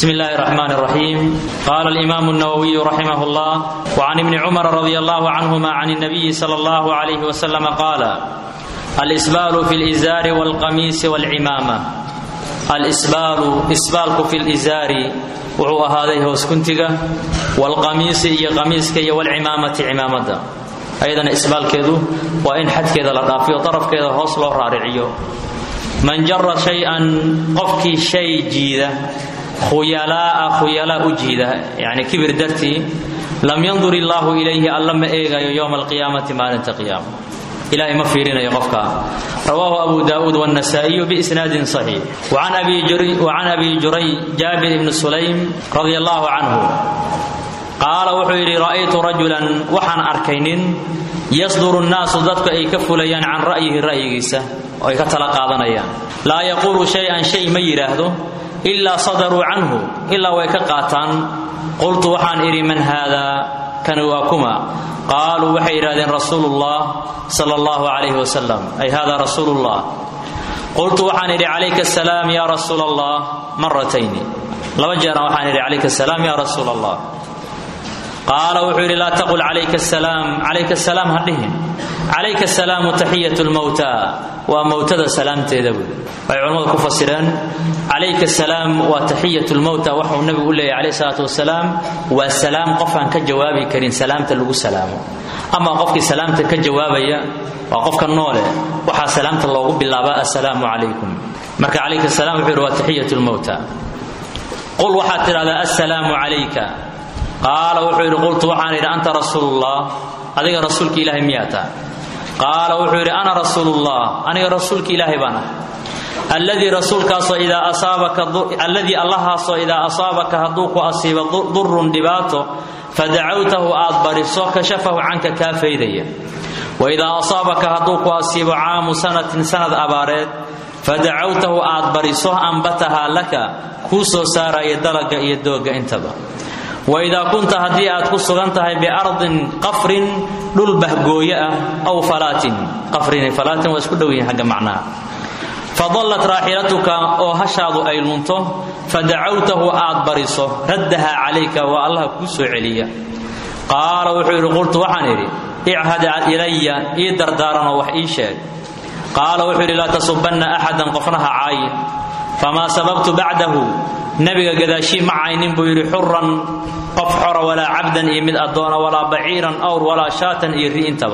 بسم الله الرحمن الرحيم قال الإمام النووي رحمه الله وعن ابن عمر رضي الله عنهما عن النبي صلى الله عليه وسلم قال الإسبال في الإزار والقميص والعمامة الإسبال إسبالك في الإزار وهو هذا هوسكنتك والقميص هي قميصك والعمامة عمامة أيضا إسبال كذو وإن حد كذا لطافي وطرف كذا هوصل رارعيو من جر شيئا قفك شيء جيده khuyalaa'a khuyalaa u jiida yacni kibir dartii lam yandur illaahu ilayhi alla ma eegayo yowma alqiyaamati maalinta qiyaama ilahay ma fiirinayo qofka rawaahu abu daa'uud wannasaa'iyu biisnaadin saxiix wacan abi juray jaabir ibni sulaym radia allahu canhu qaala wuxuu yidhi ra'aytu rajulan waxaan arkay nin yasduru nnaasu dadku ay ka fulayaan can ra'yihi ra'yigiisa oo ay ka tala qaadanayaan laa yaquulu shay-an shay ma yidhaahdo ilaa sadaruu canhu ilaa way ka qaataan qultu waxaan idhi man haadaa kani waa kuma qaaluu waxay yidhahdeen rasuulullah sala allahu calayhi wasalam ay hada rasuulullah qultu waxaan idhi calayka asalaam ya rasuula allah maratayni laba jeeran waxaan idhi calayka asalaam ya rasuula allah qaala wuxuu yidhi laa taqul calayka asalaam calayka asalaam ha dhihin calayka asalaamu taxiyatu lmowta waa mowtada salaamteeda buui waxay culimmadu ku fasireen calayka asalaam waa taxiyatu lmowta waxauu nabigu u leeyahy calayh salaatu wasalaam waa salaam qofaan ka jawaabi karin salaamta lagu salaamo ama qofkii salaamta ka jawaabaya waa qofka noole waxaa salaamta loogu bilaabaa assalaamu calaykum marka calayka asalam wuxuu yidhi waa taxiyatu lmowta qul waxaad tidhahdaa assalaamu calayka qaala wuxuu yidhi qultu waxaan idhi anta rasuulullah adiga rasuulka ilaahay miyaa taa qaala wuxuu yidhi ana rasuulullah aniga rasuulka ilaahay baan ah alladii rasuulkaasoo idaa asaabaka alladii allahaasoo idaa asaabaka hadduu ku asiibo durun dhibaato fadacawtahu aad bariso kashafahu canka kaa faydaya waidaa asaabaka hadduu ku asiibo caamu sanatin sanad abaareed fadacawtahu aad bariso ambatahaa laka kuu soo saaraya dalaga iyo doogga intaba waidaa kunta haddii aad ku sugan tahay biardin qafrin dhul bahgooye ah aw falaatin qafrin falaatin waa isku dhow yihin xagga macnaha fadallat raaxilatuka oo hashaadu ay lunto fadacawtahu aad bariso raddaha calayka waa allaha kuu soo celiya qaala wuxuu yidhi qultu waxaan idhi ichad ilaya ii dardaaranoo wax ii sheeg qaala wuxuu yidhi laa tasubanna axadan qofna ha caayin famaa sababtu bacdahu nabiga gadaashii ma caynin buu yidhi xuran qof xora walaa cabdan iyo mid addoona walaa baciiran awr walaa shaatan iyo ri intaba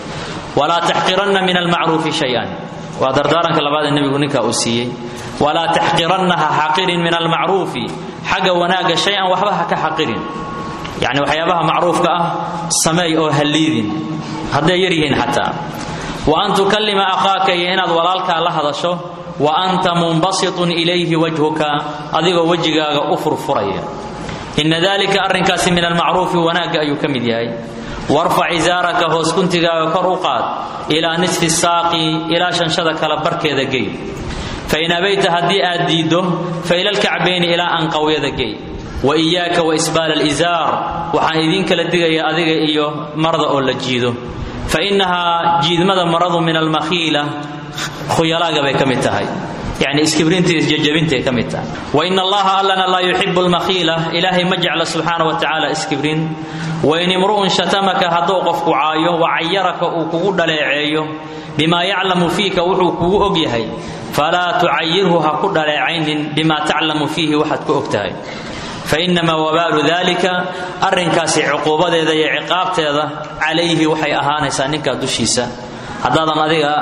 walaa taxqiranna min almacruufi shay-an waa dardaaranka labaadee nebigu ninkaa uu siiyey walaa taxqiranna ha xaqirin min almacruufi xagga wanaagga shay-an waxba ha ka xaqirin yacni waxyaabaha macruufka ah sameey oo halliidin hadday yar yihiin xataa wa an tukallima akhaaka iyo inaad walaalkaa la hadasho wa anta munbasitun ilayhi wajhuka adigoo wejigaaga u furfuraya inna dalika arrinkaasi min almacruufi wanaagga ayuu ka mid yahay warfac izaaraka hoos kuntigaaga kor u qaad ilaa nisfi saaqi ilaa shanshada kala barkeeda gey fain abayta haddii aad diiddo fa ila lkacbayni ilaa anqawyada gey wa iyaaka wa isbaala alizaar waxaan idiin kala digayaa adiga iyo marada oo la jiido fa innahaa jiidmada maradu min almakhiila khuyalaaga bay ka mid tahay yani iskibrinta isjajabintay ka mid tahay wain allaha allana laa yuxibu lmakhiila ilaahay ma jecla subxaana wa tacaala iskibrin wain imru'un shatamaka hadduu qofku caayo wa cayaraka uu kugu dhaleeceeyo bimaa yaclamu fiika wuxuu kugu og yahay falaa tucayirhu ha ku dhaleecaynin bimaa taclamu fiihi waxaad ku og tahay fainamaa wabaalu dalika arrinkaasi cuquubadeeda iyo ciqaabteeda calayhi waxay ahaanaysaa ninkaa dushiisa haddaadan adiga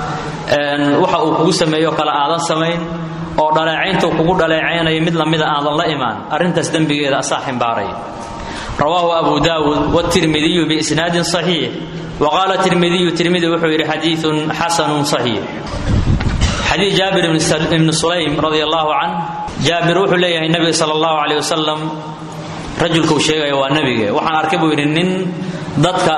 waxa uu kugu sameeyo kale aadan samayn oo dhaleecayntuu kugu dhaleecaynayo mid lamida aadan la imaan arrintaas dembigeeda asaa ximbaaraya rawaahu abu daawuud wtirmidiyu biisnaadin saxiix wa qaala tirmidiyu tirmidi wuxuu yidhi xadiiun xasanun saxiix xadiid jaabir ibni sulaym radi allahu can jaabir wuxuu leeyahay nebiga sala allahu caleyh wasalam rajulkuu sheegaya waa nebige waxaan arkay buu yidhi nin dadka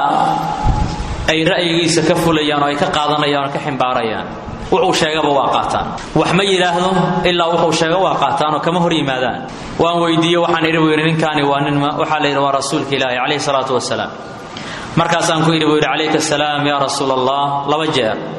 ay ra'yigiisa ka fulayaan oo ay ka qaadanayaan oo ka ximbaarayaan wuxuu sheegaba waa qaataan wax ma yidhaahdo ilaa wuxuu sheego waa qaataan oo kama hor yimaadaan waan weydiiye waxaan idhi buu yidhi ninkaani waa nin waxaa la yidhi waa rasuulka ilaahi calayhi salaatu wasalaam markaasaan ku yidhi buu yidhi calayka asalaam yaa rasuul allah laba jeer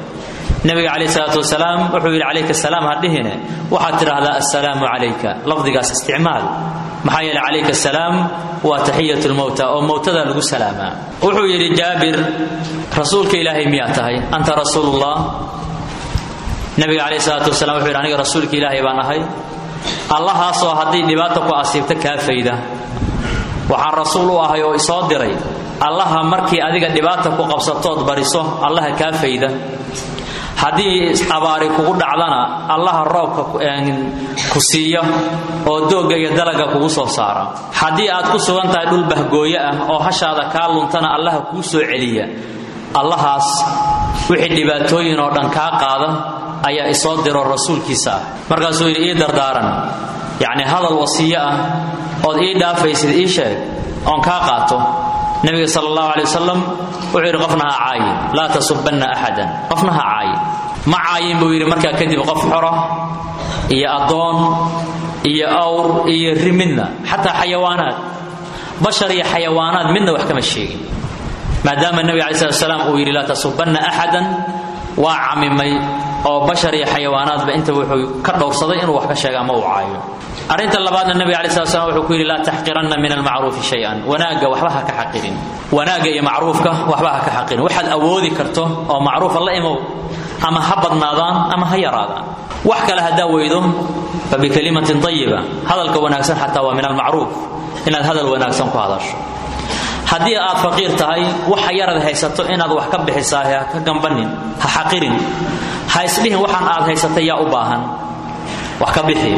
nabiga calayh salaatu wasalaam wuxuu yidhi calayka asalaam ha dhihine waxaad tidhaahdaa assalaamu calayka lafdigaas isticmaal maxaa yeele calayka asalaam waa taxiyat lmowta oo mowtada lagu salaamaa wuxuu yidhi jaabir rasuulka ilaahay miyaa tahay anta rasuulullah nabiga calayh salaatu wasalam wuxuu yidhi aniga rasuulka ilaahay baan ahay allahaasoo haddii dhibaata ku asiibta kaa fayda waxaan rasuul u ahay oo isoo diray allaha markii adiga dhibaata ku qabsatood bariso allaha kaa fayda haddii abaari kugu dhacdana allaha roobka ku siiya oo doogga iyo dalaga kugu soo saara haddii aad ku sugan tahay dhul bahgooye ah oo hashaada kaa luntana allaha kuu soo celiya allahaas wixii dhibaatooyin oo dhan kaa qaada ayaa isoo diro rasuulkiisa ah markaasuu yidhi ii dardaaran yacni hadal wasiyo ah ood ii dhaafaysid ii sheeg oon kaa qaato nabiga sal allahu alay wasalam wuxuu yidhi qofna ha caayin laa tasubanna axadan qofna ha caayin ma caayin buu yidhi markaa kadib qof xora iyo addoon iyo awr iyo ri midna xataa xayawaanaad bashar iyo xayawaanaad midna wax kama sheegin maadaama nebiga alai slat salaam uu yidhi laa tasubanna axadan waa camimay oo bashar iyo xayawaanaadba inta wuxuu ka dhowrsaday inuu wax ka sheega ama uu caayo arrinta labaadna nabiga alai slat slam wuxuu ku yidhi laa taxqiranna min almacruufi shay-an wanaagga waxba ha ka xaqirin wanaagga iyo macruufka waxba ha ka xaqirin waxaad awoodi karto oo macruufa la imow ama ha badnaadaan ama ha yaraadaan wax kale haddaa weydo fa bikalimatin ayiba hadalka wanaagsan xataa waa min almacruuf inaad hadal wanaagsan ku hadasho haddii aad faqiir tahay waxa yarad haysato inaad wax ka bixisaahe ha ka gambanin ha xaqirin ha isdhihin waxaan aad haysatay yaa u baahan wax ka bixi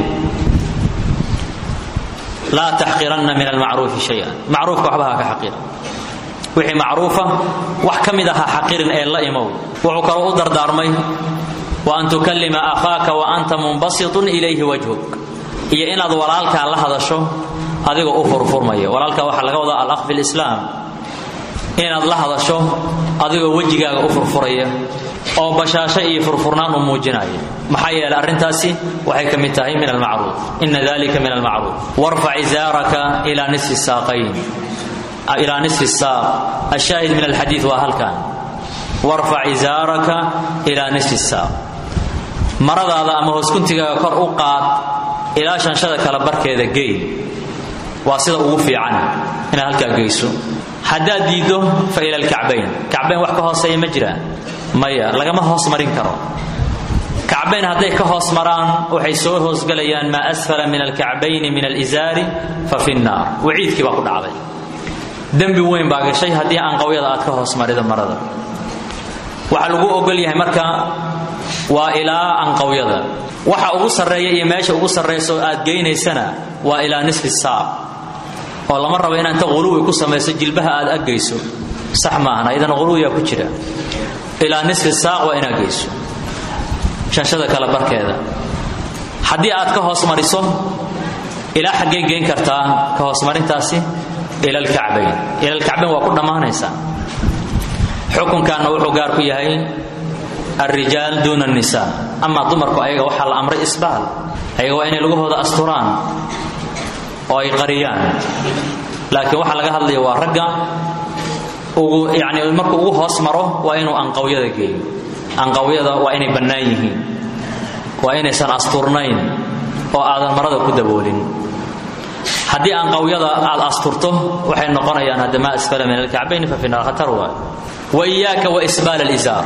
laa taxqiranna min almacruufi shayan macruufka waxba ha ka xaqirin wixii macruufa wax ka mid a ha xaqirin ee la imow wuxuu kaloo u dardaarmay wa an tukallima akhaaka wa anta munbasitun ilayhi wajhuk iyo inaad walaalkaa la hadasho adigoo u furfurmaya walaalkaa waxaa laga wadaa alaq fi lislaam inaad la hadasho adigoo wejigaaga u furfuraya oo bashaasho iyo furfurnaan u muujinaya maxaa yeelay arrintaasi waxay ka mid tahay min almacruuf ina dalika min almacruuf warfac izaaraka ilaa nisfi saaqayn ilaa nisfi saaq ashaahid min alxadiid waa halkan warfac izaaraka ilaa nisfi saaq maradaada ama hooskuntigaaga kor u qaad ilaa shanshada kala barkeeda gey waa sida ugu fiican inaad halkaa geyso haddaad diiddo fa ila alkacbayn kacbayn wax ka hooseeya ma jiraan maya lagama hoos marin karo kacbayn hadday ka hoos maraan waxay soo hoosgelayaan maa asfala min alkacbayni min alizaari fa fi nnaar waciidkii baa ku dhacday dembi weyn baa gashay haddii anqawyada aad ka hoos marido marada waxaa lagu ogol yahay marka waa ilaa anqawyada waxa ugu sarreeya iyo meesha ugu sarrayso aad geynaysana waa ilaa nisfi saaq oo lama rabo inaad inta quluwi ku samayso jilbaha aad aggayso sax maahan ayadana quluwiyaa ku jira ilaa nisfi saaq waa inaad geyso shanshada kale barkeeda haddii aad ka hoos mariso ilaa xaggee geyn kartaa ka hoosmarintaasi ila alkacbayn ila alkacbayn waa ku dhammaanaysaa xukunkaanna wuxuu gaar ku yahay alrijaal duuna annisaa amaa dumarku ayaga waxaa la amray isbaal ayaga waa inay lugahooda asturaan oo ay qariyaan laakiin waxaa laga hadlaya waa ragga ugu yani markuu ugu hoos maro waa inuu anqawyada geeyo anqawyada waa inay bannaan yihiin waa inaysan asturnayn oo aadan marada ku daboolin haddii anqawyada aad asturto waxay noqonayaan hadda maa asfala min alkacbayn fa fi naar khatar waay wa iyaaka wa isbaal alizaar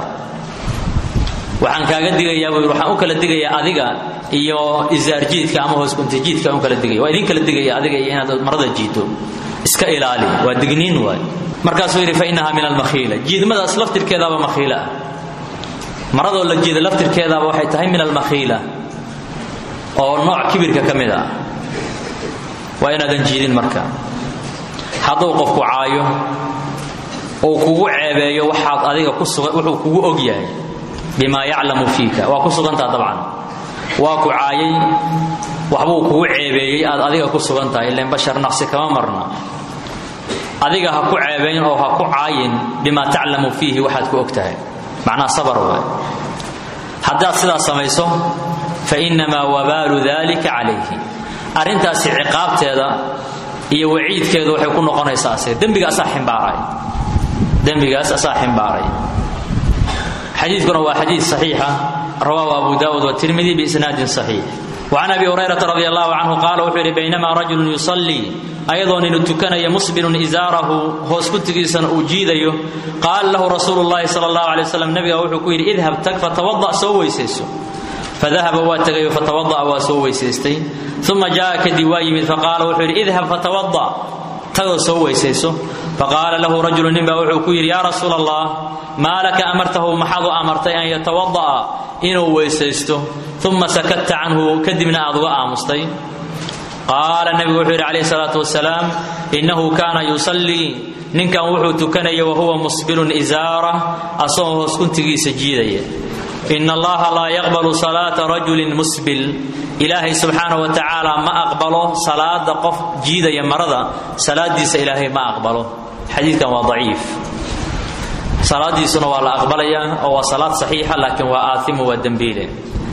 waxaan kaaga digayaa buu waxaan u kala digayaa adiga iyo isaar jiidka ama hooskunta jiidka u kala digaya waa idin kala digaya adiga iyo inaad marada jiito iska ilaali waa digniin waay markaasuu yidhi fa innaha min almakhiila jiidmadaas laftirkeedaaba makhiila ah maradoo la jiida laftirkeedaaba waxay tahay min almakhiila oo nooc kibirka ka mid ah waa inaadan jiidin marka hadduu qofku caayo uu kugu ceebeeyo waxaad adiga ku sugan wuxuu kugu og yahay bimaa yaclamu fiika waa ku sugantaha dabcan waa ku caayay waxbuu kugu ceebeeyey aad adiga ku sugan tahay ilan bashar naqsi kama marna adiga ha ku ceebayn oo ha ku caayin bimaa taclamu fiihi waxaad ku og tahay macnaha sabar waay haddaad sidaas samayso fa innamaa wabaalu dalika calayhi arrintaasi ciqaabteeda iyo waciidkeedu waxay ku noqonaysaa se dembiga asaa ximbaaray dembigaas asaa ximbaaray xadiidkuna waa xadiid saxiixa rawaahu abu daawud watirmidi biisnaadin saxiix وعن أبي هريرة رضي الله عنه قال وxuu yhi بينما رجل يصلي أيadoo ninu tukanaya musبل إزاarahu hoos kutigiisana uu jiidayo qaala lahu rasuul الlahi salى الlaه عليه وسلم nabiga wuxuu ku yidhi idhab tag fatوaضأ soo weysayso fadahaba waa tegayo fatawada'a waa soo weysaystay uma jaa kadib waa yimid faqaala wuxuu yidhi idhab fatawada tagoo soo weysayso faqaala lahu rajulu nin baa wuxuu ku yidhi yaa rasuula allah maa laka amartahu maxaad u amartay an yatawada'a inuu weysaysto uma sakatta canhu kadibna aad uga aamustay qaala nebigu wuxuu yidhi calayhi salaatu wasalaam innahu kaana yusallii ninkan wuxuu tukanaya wahuwa musbilun isaara asagoo hoos kuntigiisa jiidaya in allaha laa yaqbalu salaata rajulin musbil ilaahay subxaana wa tacaala ma aqbalo salaada qof jiidaya marada salaadiisa ilaahay ma aqbalo xadiidkan waa daciif salaadiisuna waa la aqbalayaa oo waa salaad saxiixa laakiin waa aaimu waa dembiile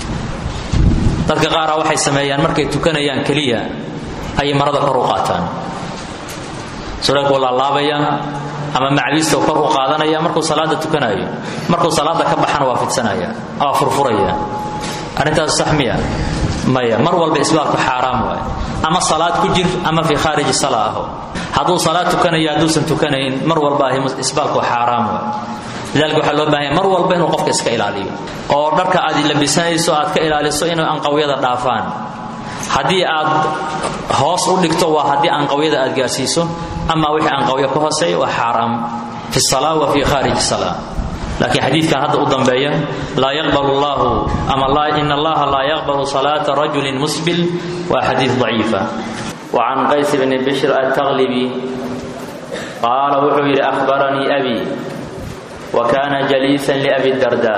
dadka qaara waxay sameeyaan markay tukanayaan keliya ayay marada kor u qaataan sureekuu laalaabayaa ama macbiista kor u qaadanaya markuu salaada tukanayo markuu salaada ka baxana waa fidsanaya waa furfuraya arrintaas sax miya maya mar walba isbaalku xaaraam waay ama salaad ku jir ama fii khaariji sala aho hadduu salaad tukanayo hadduusan tukanayn mar walba ahi isbaalku xaaraam waay lidalika waxaa loo baahanya mar walba inuu qofka iska ilaaliyo oo dharka aad labisanayso aad ka ilaaliso inay anqawyada dhaafaan haddii aad hoos u dhigto waa haddii anqawyada aad gaarsiiso ama wixii anqawyo ka hooseeya waa xaaraam fi sala wa fi khariji sala laakiin xadiidkan hadda u dambeeya laa yaqbalu llahu ama in allaha laa yaqbalu salaata rajulin musbil waa xadiid daciifa wacan qays bni bishr altaqlibi qaala wuxuu yidhi ahbaranii abi wa kana jaliisan liabi darda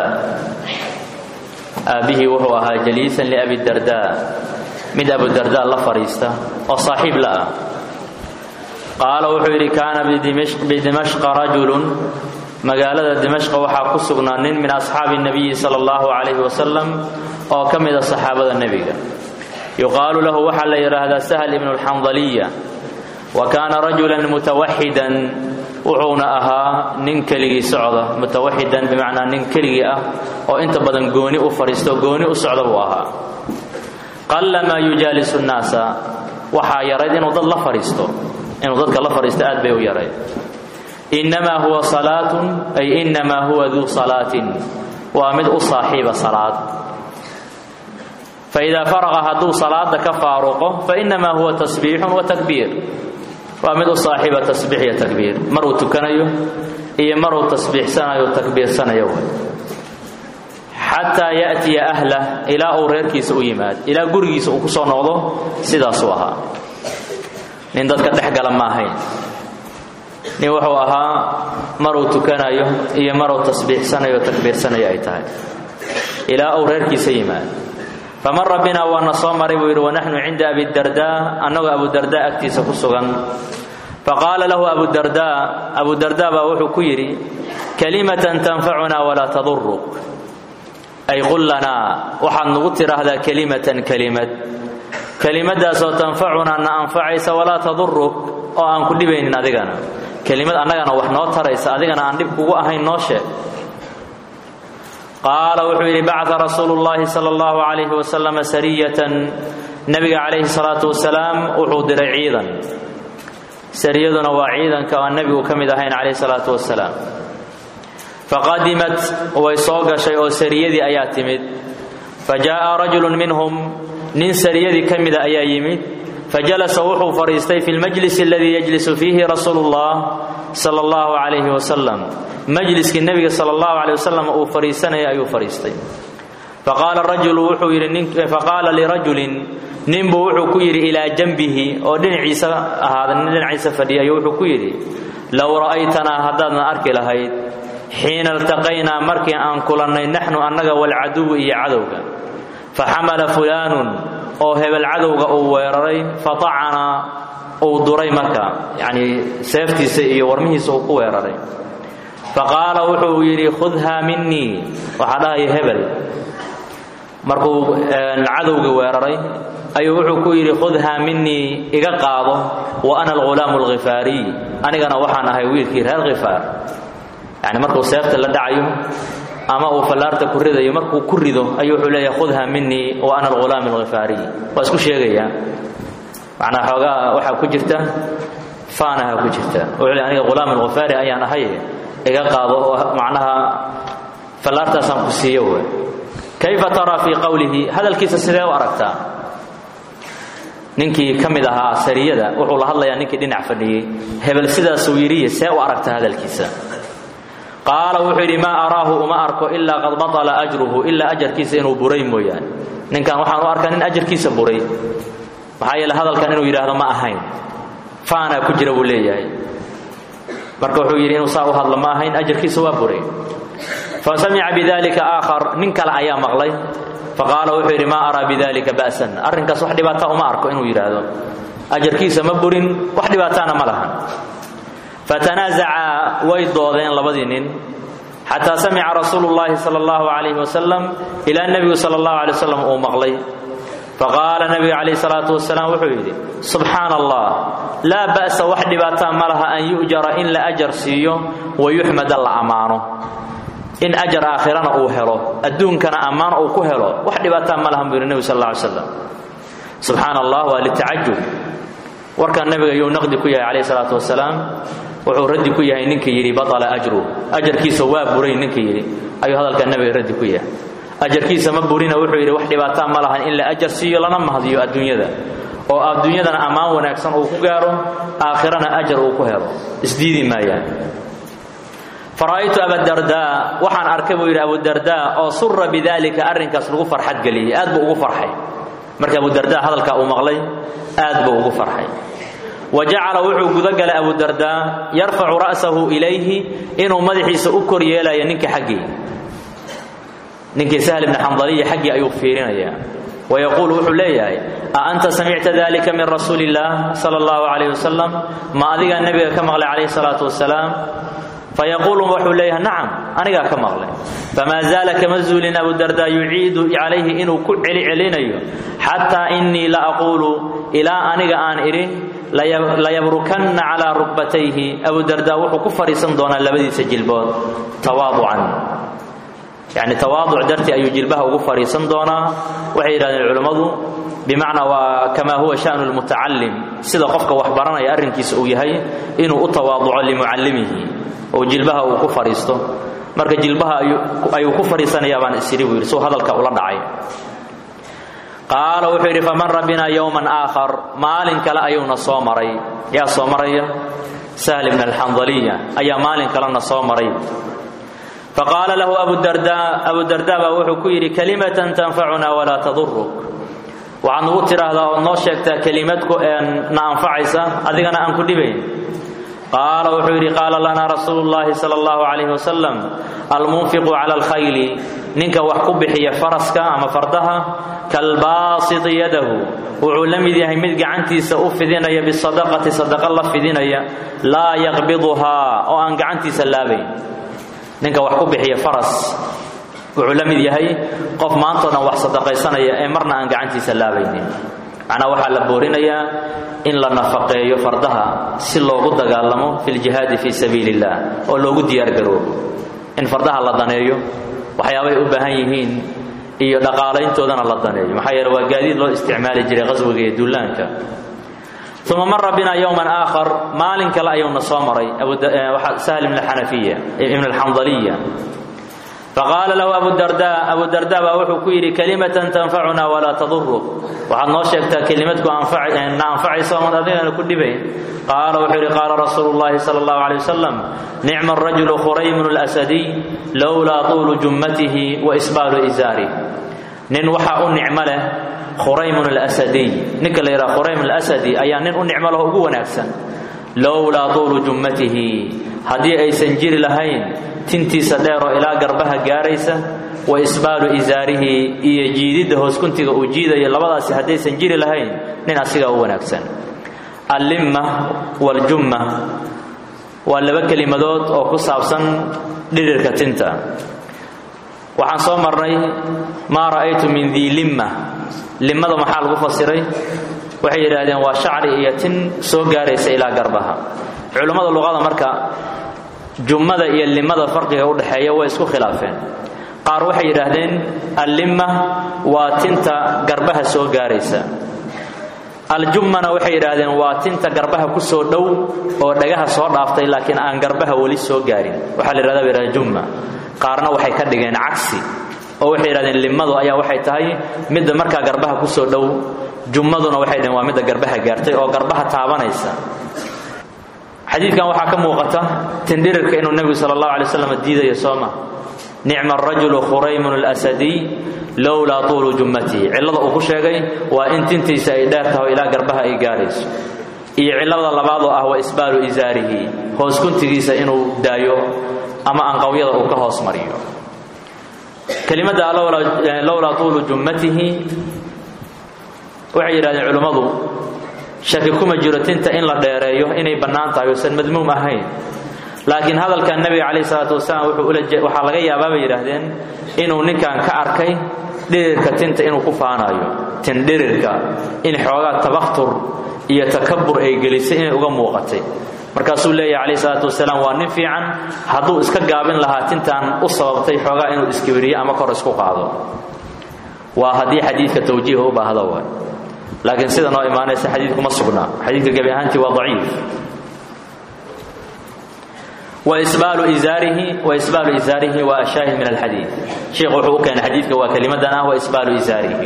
aabbihii wuxuu ahaa jaliisan liabi darda mid abudarda la fadhiista oo saaxiib la ah qaala wuxuu yidhi kaana bidimashqa rajulun magaalada dimashqa waxaa ku sugnaa nin min asxaabi nabiyi sala allahu calayhi wasalam oo ka mida saxaabada nebiga yuqaalu lahu waxaa la yidhaahdaa sahl ibnu lxandaliya wa kaana rajulan mutawaxidan wuxuuna ahaa nin keligii socda mutawaxidan bimacnaa nin keligii ah oo inta badan gooni u fadhiisto gooni u socda buu ahaa qalla maa yujaalisu nnaasa waxaa yarayd inuu dad la fadhiisto inuu dadka la fadhiisto aad bay u yarayd innamaa huwa salaatun ay innamaa huwa duu salaatin waa mid u saaxiiba salaad faidaa faraqa hadduu salaada ka faaruqo fainnamaa huwa tasbiixun wa takbiir waa mid u saaxiiba tasbiix iyo takbiir maruu tukanayo iyo maruu tasbiixsanayo takbiirsanayo xataa ya'tiya ahlah ilaa uu reerkiisa u yimaad ilaa gurigiisa uu ku soo noqdo sidaasuu ahaa nin dadka dhex gala ma ahayn nin wuxuu ahaa maruu tukanayo iyo maruu tasbiixsanayo takbiirsanayo ay tahay ilaa uu reerkiisa yimaad famara bina waana soo maray buu yidhi wanaxnu cinda abidarda annagoo abudarda agtiisa ku sugan faqaala lahu abudarda abudarda baa wuxuu ku yidhi kalimatan tanfacunaa walaa taduruk ay qul lanaa waxaad nagu tidhaahdaa kelimatan kelimad kelimadaasoo tanfacunaa na anfacaysa walaa taduruk oo aan ku dhibaynin adigana kelimad annagana wax noo taraysa adigana aan dhib kugu ahayn noo sheeg qaala wuxuu yidhi bacaa rasuulu llaahi sala allahu calayhi wasalam sariyatan nebiga calayhi salaatu wasalaam wuxuu diray ciidan sariyaduna waa ciidanka aan nebigu ka mid ahayn calayhi salaatu wasalaam faqadimat way soo gashay oo sariyadii ayaa timid fa jaa'a rajulun minhum nin sariyadii ka mida ayaa yimid fajalasa wuxuu fadhiistay fi lmajlis aladii yajlisu fiihi rasuulu llah sala allahu calayhi wasalam majliskii nebiga sala allahu caleyh wasalam uu fadhiisanaya ayuu fadhiistay faqaala rajulu wuxuu yidhi faqaala lirajulin ninbuu wuxuu ku yidhi ilaa janbihi oo dhinaciisa ahaada nin dhinaciisa fadhiyayo wuxuu ku yidhi low ra'aytanaa haddaadna arki lahayd xiina iltaqaynaa markii aan kulannay naxnu annaga walcaduwu iyo cadowga faxamala fulaanun oo hebel cadowga uu weeraray fatacanaa uu duray marka yacnii seeftiisa iyo warmihiisa uu ku weeraray faqaala wuxuu yidhi khudhaa minii waxaa dhahaya hebel markuu cadowga weeraray ayuu wuxuu ku yidhi khudhaa minii iga qaado wa ana alghulaamu alkhifaariy anigana waxaan ahay wiilkii reer khifaar yacni markuu seefta la dhacayo ama uu fallaarta ku ridayo markuu ku rido ayuu wuxuu leeyahay khudha minii wa ana alghulaam alghifaariy waa isku sheegayaa macnaa xoogaa waxaa ku jirta faanaha ku jirta wuxuu leeyahay aniga ghulaam alghifaari ayaan ahay iga qaado oo macnaha fallaartaasaan ku siiyo wey kayfa taraa fii qowlihi hadalkiisa sidee u aragtaa ninkii ka mid ahaa sariyada wuxuu la hadlayaa ninkii dhinac fadhiyey hebel sidaasuu yidhiye see u aragta hadalkiisa qaala wuxuu yidhi maa araahu uma arko ilaa qad batala ajruhu ilaa ajarkiisa inuu buray mooyaane ninkan waxaan u arkaa nin ajarkiisa buray maxaa yeele hadalkan inuu yidhaahdo ma ahayn faanaa ku jira buu leeyahay marka wuxuu yidhi inuu saa u hadlo ma ahayn ajarkiisa waa buray fa samica bidalika aakhar nin kale ayaa maqlay faqaala wuxuu yidhi maa araa bidalika ba'san arrinkaas wax dhibaata uma arko inuu yidhaahdo ajarkiisa ma burin wax dhibaataana ma lahan fatanaazacaa way doodeen labadii nin xataa samica rasuulu llaahi sala allahu calayhi wasalam ilaa nebigu sala allahu alay wasalam uu maqlay faqaala nebiga calayhi salaatu wasalaam wuxuu yidhi subxaana allah laa ba'sa wax dhibaataa ma laha an yu'jara in la ajar siiyo wa yuxmada la ammaano in ajar aakhirana uu helo adduunkana ammaan uu ku helo wax dhibaataa ma lahan buu yidhi nebigu sal alla alay slam subxaana allah waa litacajub warkan nebiga yuu naqdi ku yahay calayhi salaatu wasalaam wuxuu raddi ku yahay ninkii yidhi batala ajru ajarkiisa waa buray ninkii yidhi ayuu hadalka nebiga raddi ku yahay ajarkiisa ma burina wuxuu yidhi wax dhibaataa ma lahan in la ajar siiyo lana mahdiyo adduunyada oo adduunyadana ammaan wanaagsan uu ku gaaro aakhirana ajar uu ku helo isdiidi maayaan fara'aytu abadardaa waxaan arkay buu yidhi abudardaa oo sura bidalika arrinkaas lagu farxad geliyey aad buu ugu farxay marka abudardaa hadalkaa uu maqlay aad buu ugu farxay wa jacala wuxuu gudagalay abudardaa yarfacu ra'sahu ilayhi inuu madaxiisa u kor yeelayo ninka xaggii ninkii sahl ibni xandaliya xaggii ayuu fiirinayaa wayaquulu wuxuu leeyahay a anta samicta dalika min rasuuli illaah sala allahu calayh wasalam ma adigaa nebiga ka maqlay calayhi salaatu wasalaam fayaquulu wuxuu leeyahay nacam anigaa ka maqlay famaa zaala kama zuulin abudardaa yuciidu calayhi inuu ku celicelinayo xataa innii la aquulu ilaa aniga aan idhi layabrukanna calaa rukbatayhi abudardaa wuxuu ku fadhiisan doonaa labadiisa jilbood tawaaducan yacni tawaaduc dartii ayuu jilbaha ugu fadhiisan doonaa waxay yidhahdeen culimmadu bimacnaa waa kamaa huwa sha'nu lmutacalim sida qofka wax baranaya arrinkiisa uu yahay inuu u tawaaduco limucallimihi oo jilbaha uu ku fadhiisto marka jilbaha ayuu ku fadhiisanayaa baan isidhi buu yidhi suu hadalka ula dhacay qaala wuxuu yidhi famara binaa yowman aakhar maalin kale ayuuna soo maray yaa soo maraya sahl ibn alxandaliya ayaa maalin kalena soo maray faqaala lahu abudardaa abudardaa baa wuxuu ku yidhi kalimatan tanfacunaa walaa taduruk waxaad nugu tidhaahdaa ood noo sheegtaa kelimad na anfacaysa adigana aan ku dhibayn qaala wuxuu yidhi qaala lanaa rasuulu llaahi sala allahu calayhi wasalam almunfiqu cala alkhayli ninka wax ku bixiya faraska ama fardaha kalbaasiti yadahu wuxuu la mid yahay mid gacantiisa u fidinaya bisadaqati sadaqa la fidinaya laa yaqbiduhaa oo aan gacantiisa laabayn ninka wax ku bixiya faras wuxuu la mid yahay qof maantao dhan wax sadaqaysanaya ee marna aan gacantiisa laabaynin macnaa waxaa la boorinayaa in la nafaqeeyo fardaha si loogu dagaalamo fi ljihaadi fii sabiili illah oo loogu diyaargaroobo in fardaha la daneeyo waxyaabay u baahan yihiin iyo dhaqaalayntoodana la daneeyo maxaa yeele waa gaadiid loo isticmaali jiray qaswiga iyo dullaanka uma mara bina yowman aakhar maalin kale ayuuna soo maray sahl ibn xanafiya ibn alxandaliya faqaala lahu abudardaa abudardaa baa wuxuu ku yidhi kalimatan tanfacunaa walaa taduruk waxaad noo sheegtaa kelimadku na anfacaysa oon adigana ku dhibayn qaala wuxuu yidhi qaala rasuulu llahi sala allahu alay wasalam nicma arajulu khuraymun alasadiy lowlaa tuulu jummatihi wa isbaalu izaari nin waxaa u nicmo leh khuraymun alasadiy ninka la yidhaha khuraym alasadi ayaa nin u nicmo leho ugu wanaagsan lowlaa tuulu jummatihi haddii aysan jiri lahayn tintiisa dheeroo ilaa garbaha gaaraysa wa isbaalu isaarihi iyo jiididda hooskuntiga uu jiidayo labadaasi haddaysan jiri lahayn nin asigaa u wanaagsan allimma waljumma waa laba kelimadood oo ku saabsan dhidhirka tinta waxaan soo marnay maa ra'aytu min dii limma limmada maxaa lagu fasiray waxay yidhaahdeen waa shacri iyo tin soo gaaraysa ilaa garbaha culummada luqada marka jummada iyo limada farqiga u dhexeeya way isku khilaafeen qaar waxay yidhaahdeen allimma waa tinta garbaha soo gaaraysa aljummana waxay yidhaahdeen waa tinta garbaha ku soo dhow oo dhagaha soo dhaaftay laakiin aan garbaha weli soo gaarin waxaa la yidhahda bay yidhahdeen jumma qaarna waxay ka dhigeen cagsi oo waxay yidhahdeen limmadu ayaa waxay tahay midda markaa garbaha ku soo dhow jummaduna waxay dhaheen waa midda garbaha gaartay oo garbaha taabanaysa xadiidkan waxaa ka muuqata tindhirirka inuu nebigu sala allahu alay waslam diidayo sooma nicma arajulu khuraymun alasadiy lowlaa tuulu jummatihi cillada uu ku sheegay waa in tintiisa ay dheer taho ilaa garbaha ay gaarayso iyo cillada labaad oo ah wa isbaalu isaarihi hoos kuntigiisa inuu daayo ama anqawyada uu ka hoos mariyo kelimadda lowlaa tuulu jummatihi waxay yidhahdeen culimmadu shaki kuma jiro tinta in la dheereeyo inay bannaan tahay uusan madmuum ahayn laakiin hadalkan nebiga calayhi salaatu wasalaam waxaa laga yaabaa bay yidhaahdeen inuu ninkan ka arkay dhirirka tinta inuu ku faanayo tin dhirirka in xoogaa tabakhtur iyo takabur ay gelisay inay uga muuqatay markaasuu leeyahay calayhi salaatu wasalaam waa nin fiican hadduu iska gaabin lahaa tintan u sababtay xoogaa inuu iskibiriyo ama kor isku qaado waa haddii xadiidka tawjiiha u baahda waay laakiin sida noo imaanaysa xadiidkuma sugnaa xadiidka gebi ahaantii waa daciif waisbaalu izaarihi waisbaalu izaarihi waa ashaahid min alxadiid sheikhu wuxuu u keenay xadiidka waa kelimadan ah waisbaalu izaarihi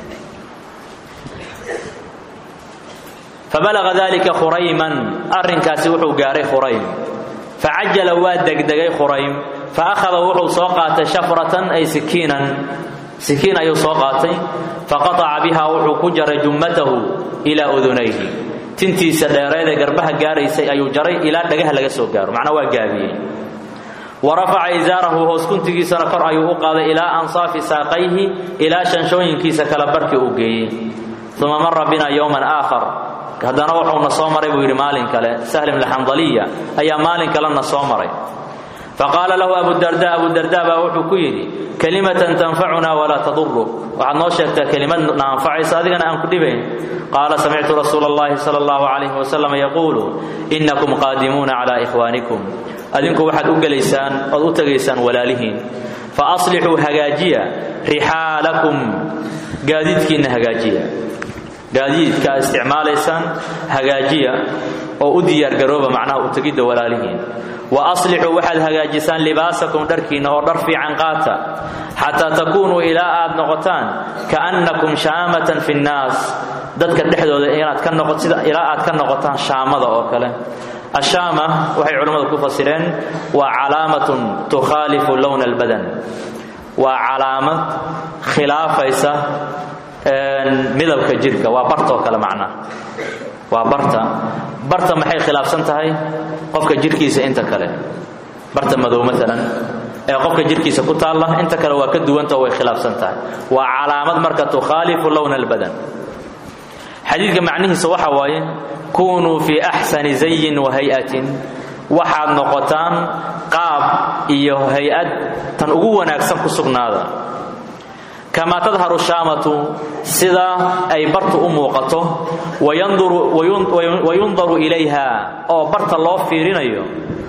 fabalaga dalika khurayman arrinkaasi wuxuu gaaray khuraym facajala waa degdegay khuraym faakhada wuxuu soo qaatay shafratan ay sikiinan sikiin ayuu soo qaatay faqataca biha wuxuu ku jaray jummatahu ilaa udunayhi tintiisa dheereed ee garbaha gaaraysay ayuu jaray ilaa dhagaha laga soo gaaro macnaa waa gaabiyey wa rafaca izaarahu hoos kuntigiisana kor ayuu u qaaday ilaa ansaafi saaqayhi ilaa shanshooyinkiisa kala barkii uu geeyey uma mara bina yowman aakhar haddana wuxuuna soo maray buu yidhi maalin kale sahl ibn xandaliya ayaa maalin kalena soo maray faqaala lahu abudarda abudarda baa wuxuu ku yidhi kalimatan tanfacuna walaa taduruk waxaad noo sheegtaa kelimad na anfacaysa adigana aan ku dhibayn qaala samictu rasuula allahi sala allahu calayhi wasalam yaquulu innakum qaadimuuna calaa ikhwaanikum adinku waxaad u gelaysaan ood u tegaysaan walaalihiin fa aslixuu hagaajiya rixaalakum gaadiidkiinna hagaajiya gaadiidka aad isticmaalaysaan hagaajiya oo u diyaargarooba macnaha u tegidda walaalihiin wa aslixuu waxaad hagaajisaan libaasakum dharkiinna oo dhar fiican qaata xataa takuunuu ilaa aad noqotaan kaannakum shaamatan fi nnaas dadka dhexdooda inaad ka noqo sida ilaa aad ka noqotaan shaamada oo kale ashaama waxay culimmadu ku fasireen waa calaamatun tukhaalifu lowna albadan waa calaamad khilaafaysa midabka jirka waa bartoo kale macnaha waa barta barta maxay khilaafsan tahay qofka jirkiisa inta kale barta madow maalan ee qofka jirkiisa ku taalla inta kale waa ka duwantao way khilaafsan tahay waa calaamad marka tukhaalifu lowna albadan xadiidka macnihiisa waxa waaye kunuu fii axsani zayin wa hay-atin waxaad noqotaan qaab iyo hay-ad tan ugu wanaagsan ku sugnaada kamaa tadharu shaamatu sida ay bartu u muuqato wayundaru ilayha oo barta loo fiirinayo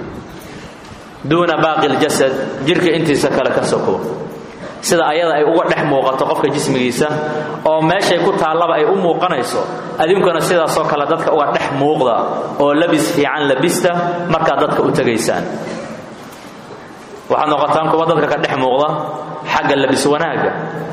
duuna baaqi ljasad jirka intiisa kale ka soko sida ayada ay uga dhex muuqato qofka jismigiisa oo meeshay ku taallaba ay u muuqanayso adinkuna sidaasoo kale dadka uga dhex muuqda oo labis fiican labista markaad dadka u tegaysaan waxaad noqotaan kuwa dadka ka dhex muuqda xagga labis wanaagga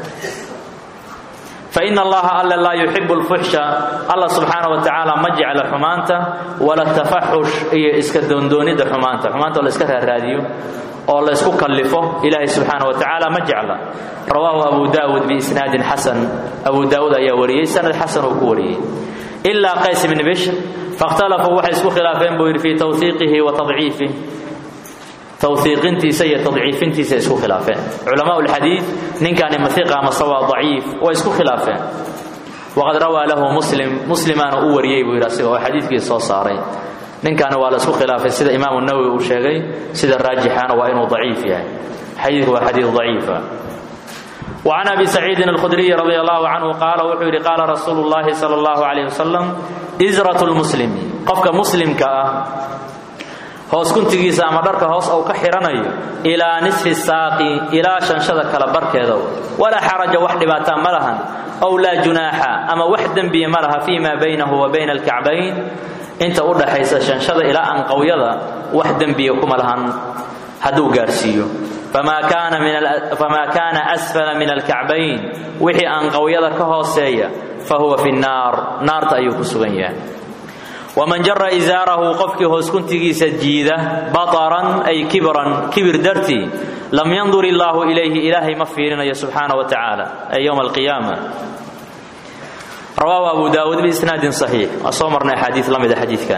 fain allaha alla laa yuxibu lfuxsha alla subxaana wa tacaala ma jecla xumaanta wala tafaxush iyo iska doondoonidda xumaanta xumaanta oo la iska raaraadiyo oo la ysku kallifo ilaahay subxaana wa tacaala ma jecla rawaahu abu daawud biisnaadin xasan abu daawuud ayaa wariyey sanad xasan uu ku wariyey ilaa qays bni bishr fakhtalafuu waxay isku khilaafeen buu yidhi fii tawhiiqihi wa tadciifih tawhiiqintiisa iyo tadciifintiisa isku khilaafeen culamaa lxadiid ninkani mahiqa amase waa daciif way isku khilaafeen waqad rawaa lahu muslim muslimaana u wariyey buu yidhi asiga oo xadiidkiisa soo saaray ninkani waa la isku khilaafay sida imaamu nawowi uu sheegay sida raajixana waa inuu daciif yahay xadiidku waa xadiid daciifa وعن أبي سعيد الخدري رضي الله عنه قال وحوري قال رسول الله صلى الله عليه وسلم إزرة المسلم قفك مسلم كأه hoos kuntigiisa ama dharka hoos uu ka xidhanayo ilaa nisfi saaqi ilaa shanshada kala barkeeda walaa xaraja wax dhibaataa ma lahan ow laa junaaxa ama wax dembiya ma laha fii maa baynahu wa bayna alkacbayn inta u dhaxaysa shanshada ilaa anqawyada wax dembiya kuma lahan hadduu gaarsiiyo famaa kaana asfala min alkacbayn wixii anqawyada ka hooseeya fa huwa fi nnaar naarta ayuu ku sugan yahay waman jara isaarahu qofkii hoos kuntigiisa jiida bataran ay kibran kibir dartii lam yandur illaahu ilayhi ilaahay ma fiirinayo subxaana wa tacaala ay yowma alqiyaama rawaahu abu daawuud biisnaadin saxiix waa soo marnay axaadiis la mida xadiidkan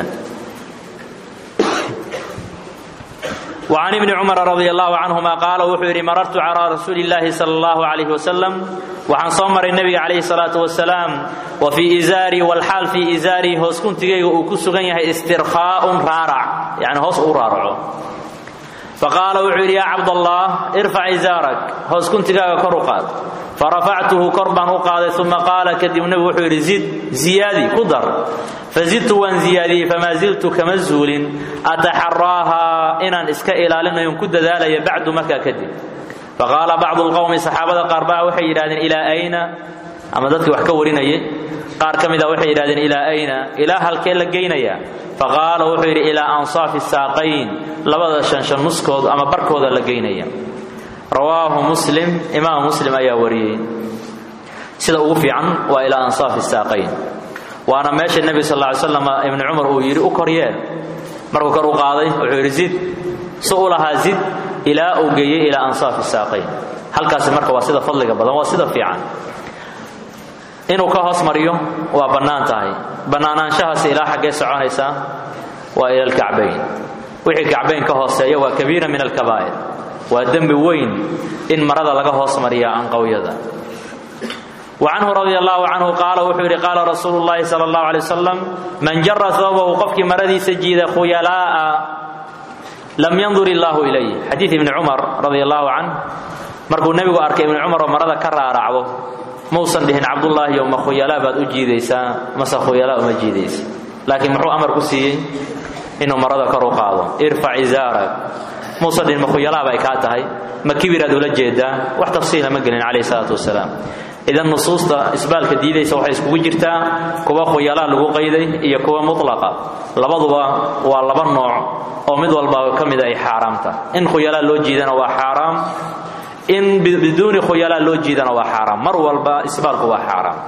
وعن ابن cمر رضي الله عنهma qاala wuxuu yidhi marartu calى rasuuli الlahi slى الlaه عليه وسلم waxaan soo maray nebiga calayhi الصلاaةu وaسلاam wa fii izaarii wlxaal fii izaarii hoos kuntigayga uu ku sugan yahay istirkhaaءun raarac yani hoos uu raaraco faqaala wuxuu yidhi yaa cabdالlah irfac izaarak hoos kuntigaaga kor u qaad farafactuhu kor baan u qaaday uma qaala kadib nebigu wuxuu yidhi zid ziyaadi ku dar fazidtu waan ziyaadiyey famaa ziltu kama zuulin ataxaraaha inaan iska ilaalinayon ku dadaalaya bacdu markaa kadib faqaala bacdu lqowmi saxaabada qaar baa waxay yidhahdeen ilaa ayna ama dadkii wax ka warinayay qaar ka mida waxay yidhahdeen ilaa ayna ilaa halkee la geynaya faqaala wuxuu yidhi ilaa ansaafi saaqayn labada shanshan nuskood ama barkooda la geynaya rawaahu muslim imaam muslim ayaa wariyey sida ugu fiican waa ilaa ansaafi saaqayn waana meesha nebi sal ly slam ibni cumar uu yidhi u koryeel markuu kor u qaaday wuxuu yidhi zid si u lahaa zid ilaa uu geeyey ilaa ansaafi saaqayn halkaasi marka waa sida fadliga badan waa sida fiican inuu ka hoos mariyo waa bannaan tahay bannaanaanshahaasi ilaa xaggee soconaysaa waa ila alkacbayn wixii kacbayn ka hooseeya waa kabiira min alkabaa'ir waa dembi weyn in marada laga hoos mariya anqawyada وcanhu radi allahu canhu qaala wuxuu yidhi qaala rasuulu llahi sala allahu alay wasalam man jara hoobahu qofkii maradiisa jiida khuyalaa'a lam yandur illaahu ilayh xadiid ibni cumar radi allahu canh markuu nebigu arkay ibni cumar oo marada ka raaracdo mausan dhihin cabdullaahi ma khuyalaa baad u jiidaysaa mase khuyalaa uma jiidaysa laakiin muxuu amar ku siiyey inuu marada kor u qaado irfac izaarak muusan dhihin ma khuyalaa bay kaa tahay ma kibiraad ula jeedaa wax tafsiila ma gelin calayh salaatu wasalaam idan nusuusta isbaalka diidaysa waxay iskugu jirtaa kuwa khuyalaa lagu qayday iyo kuwa mutlaqa labaduba waa laba nooc oo mid walba ka mida ay xaaraamta in khuyalaa loo jiidana waa xaaraam in biduuni khuyalaa loo jiidana waa xaaraam mar walba isbaalku waa xaaraam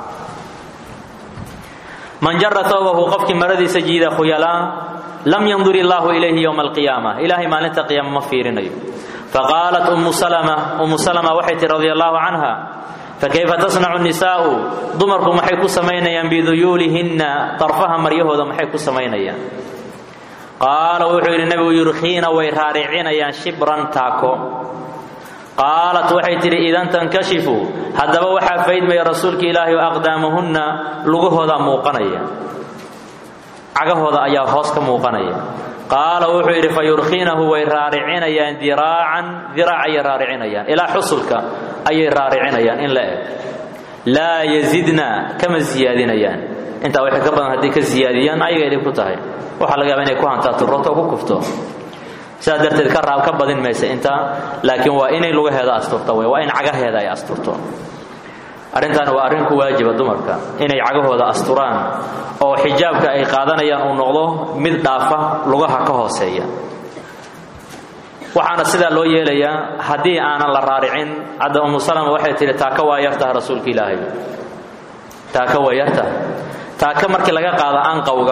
man jara toobahu qofkii maradiisa jiida khuyalaa lam yandur illaahu ilayhi yowma alqiyaama ilaahay maalinta qiyaama ma fiirinayo faqaalat ummu salama ummu salama waxay tihi radi allahu canha fakayfa tasnacu nisaa'u dumarku maxay ku samaynayaan biduyuulihinna darfaha maryahooda maxay ku samaynayaan qaala wuxuu yidhi nebigu yurkhiina way raaricinayaan shibran taako qaalat waxay tidhi idan tankashifu haddaba waxaa faydmaya rasuulka ilaahi o aqdaamuhunna lugahoodaa muuqanaya cagahooda ayaa hoos ka muuqanaya qaala wuxuu yidhi fa yurkhiinahu way raaricinayaan diraacan diraac ayay raaricinayaan ilaa xusulka ayay raaricinayaan in la eg laa yazidna kama siyaadinayaan intaa waxay ka badan hadday ka siyaadiyaan ayaga idin ku tahay waxaa laga yaaba inay ku hantaa turroto ku kufto sidaas darteed ka raab ka badin maysa intaa laakiin waa inay lugaheeda asturto wey waa in cagaheeda ay asturto arrintaani waa arrin ku waajiba dumarka inay cagahooda asturaan oo xijaabka ay qaadanayaan uu noqdo mid dhaafa lugaha ka hooseeya waxaana sidaa loo yeelayaa haddii aanan la raaricin hadda umu salama waxay tihi taaka waa yartaha rasuulka ilaahay taaka waa yartaha taaka markii laga qaada anqawga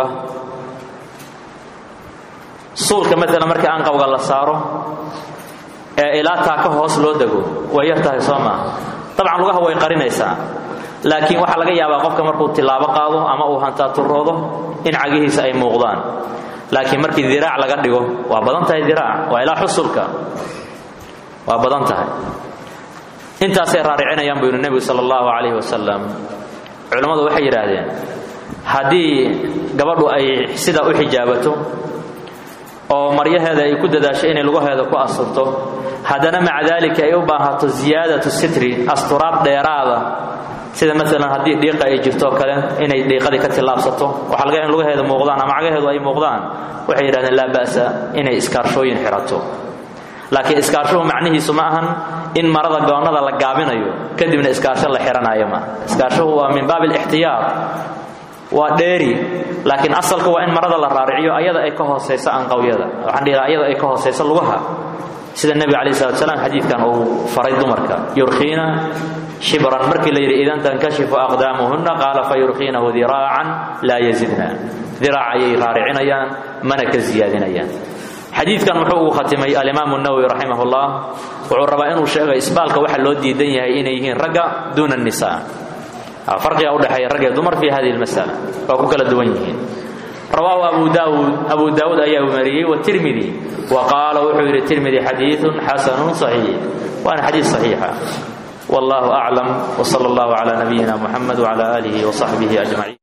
suulka maalan markii anqawga la saaro ee ilaa taaka hoos loo dego waa yartahay soo maaha dabcan lugaha way qarinaysaa laakiin waxaa laga yaabaa qofka markuu tilaabo qaado ama uu hantaaturoodo in cagihiisa ay muuqdaan laakiin markii diraac laga dhigo waa badan tahay diraac waa ilaa xusulka waa badan tahay intaasay raaricinayaan buu yidhi nebigu sala allahu calayhi wasalam culammadu waxay yidhaahdeen haddii gabadhu ay sidaa u xijaabato oo maryaheeda ay ku dadaasho inay lugaheeda ku asturto haddana maca daalika ay u baahato ziyaadatu sitri asturaad dheeraada sida maalan haddii dhiiqa ay jirto kale inay dhiiqadii ka tillaabsato waxaa laga in lugaheeda muuqdaan ama cagaheedu ay muuqdaan waxay yidhahdeen laa ba'sa inay iskaarshooyin xidhato laakiin iskaarshuhu macnihiisu ma ahan in marada goonnada la gaabinayo kadibna iskaarsho la xidhanayo maaha iskaarshuhu waa min baabi alixtiyaar waa dheeri laakiin asalka waa in marada la raariciyo ayada ay ka hoosayso anqawyada waxaan dhihi lahaa ayada ay ka hoosayso lugaha sida nebiga calayi salatu salaam xadiidkan uu faray dumarka yurkiina shibran markii la yidhi idan tankashifu aqdaamuhunna qaala fa yurkiinahu diraacan laa yazidna diraac ayay raaricinayaan mana ka ziyaadinayaan xadiidkan muxuu ugu khatimay alimaamu nawowi raximah ullah wuxuu rabaa inuu sheego isbaalka waxa loo diidan yahay inay yihiin ragga duuna nisa farqiga udhexeeya rag iyo dumar fi hadihi lmasala waa ku kala duwan yihiin rawaahu abu daawuud abu daawuud ayaa mariyey watirmidi wa qaala wuxuu yidhi tirmidi xadiiثun xasanun صaxiix waana xadiis صaxiixa wallahu aclam wsala اllahu cala nabiyina muxamed wcala aalihi wصaxbihi ajmaciin